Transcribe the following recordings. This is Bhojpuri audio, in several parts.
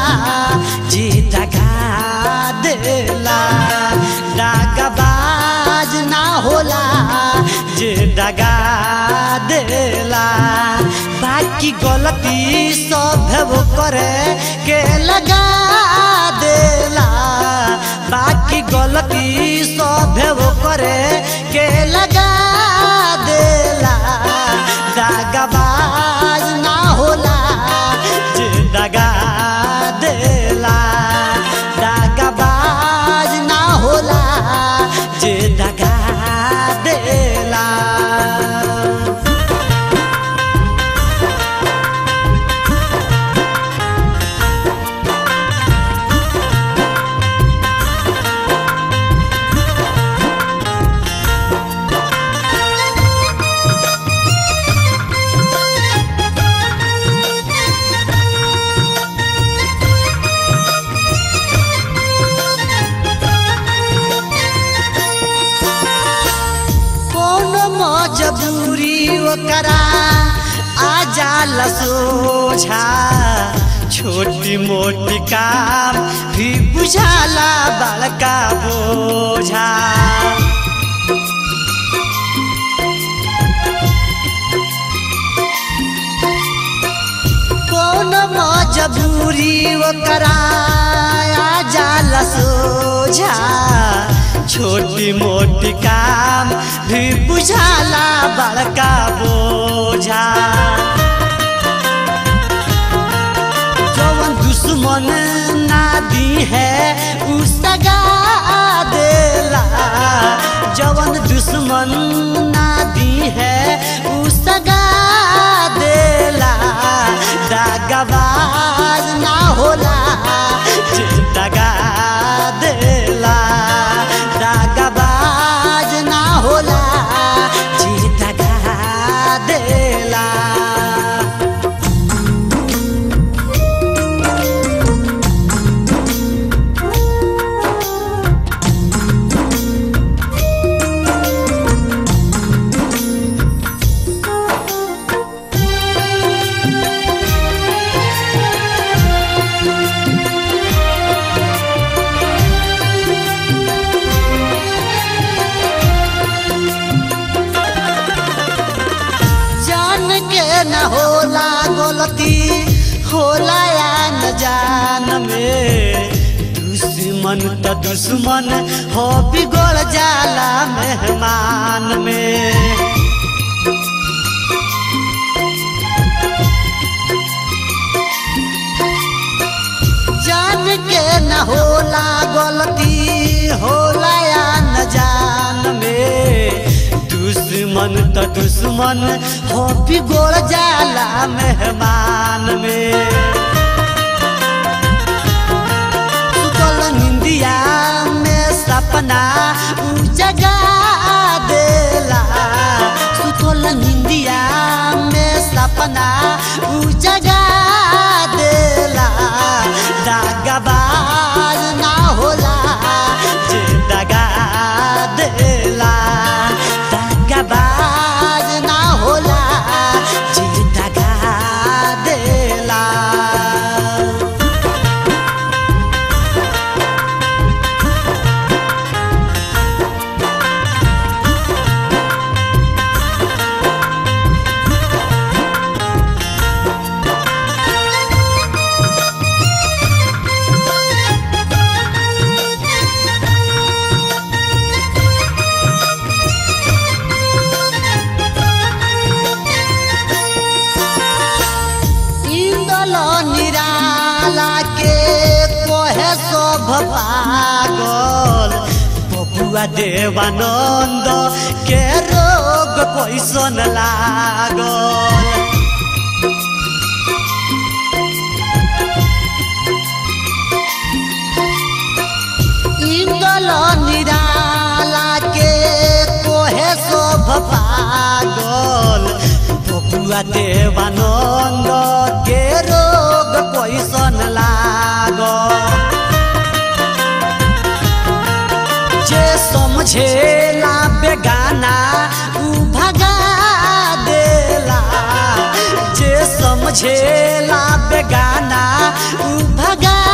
जे दगा देला दागबाज ना होला जे दगा देला बाकी गलती सब वो करे के लगा देला बाकी गलती सब वो करे के लगा देला दागबाज ना होला जे दगा देला दागबाज ना होला जे दगा देला कौन मजबूरी ओकरा आ जाला सोझा छोटी मोटी काम भी बुझाला बड़का बोझा कौन मजबूरी ओकरा आ जाला सोझा छोटी मोटी काम भी बुझाला बड़का बोझा जवन दुश्मन ना दी है उ सगा देला जवन दुश्मन ना दी है उ सगा देला दागबाज ना होला जे दगा देला दागबाज ना होला जे दगा देला जान के न होला गलती होला या न जान में दुश्मन त दुश्मन हो बिगड़ जाला मेहमान में जान के न होला गलती होला या न जान में दुश्मन त दुश्मन हो बिगड़ जाला मेहमान में सुतल निंदिया में सपना उ जगा देला सुतल निंदिया में सपना उ जगा देला दागबाज ना होला जे दगा देला दागबाज ना होला जे दगा देला इंदल निराला के कोहे सब पागल बबुआ देवानंद के रोग कैसन लागल इंदल निराला के कोहे सब पागल बबुआ देवानंद के रोग कैसन लागल जे समझेला बेगाना उ भगा देला जे समझेला बेगाना उ भगा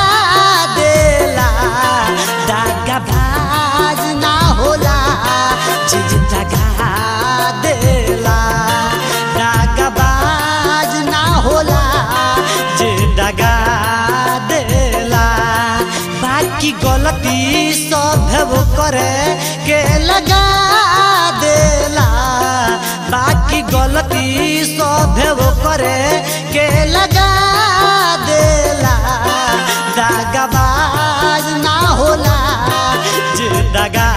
गलती सब वो करे के लगा देला बाकी गलती सब वो करे के लगा देला दागबाज ना होला जे दगा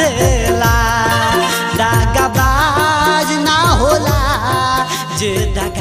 देला दागबाज ना होला जे दगा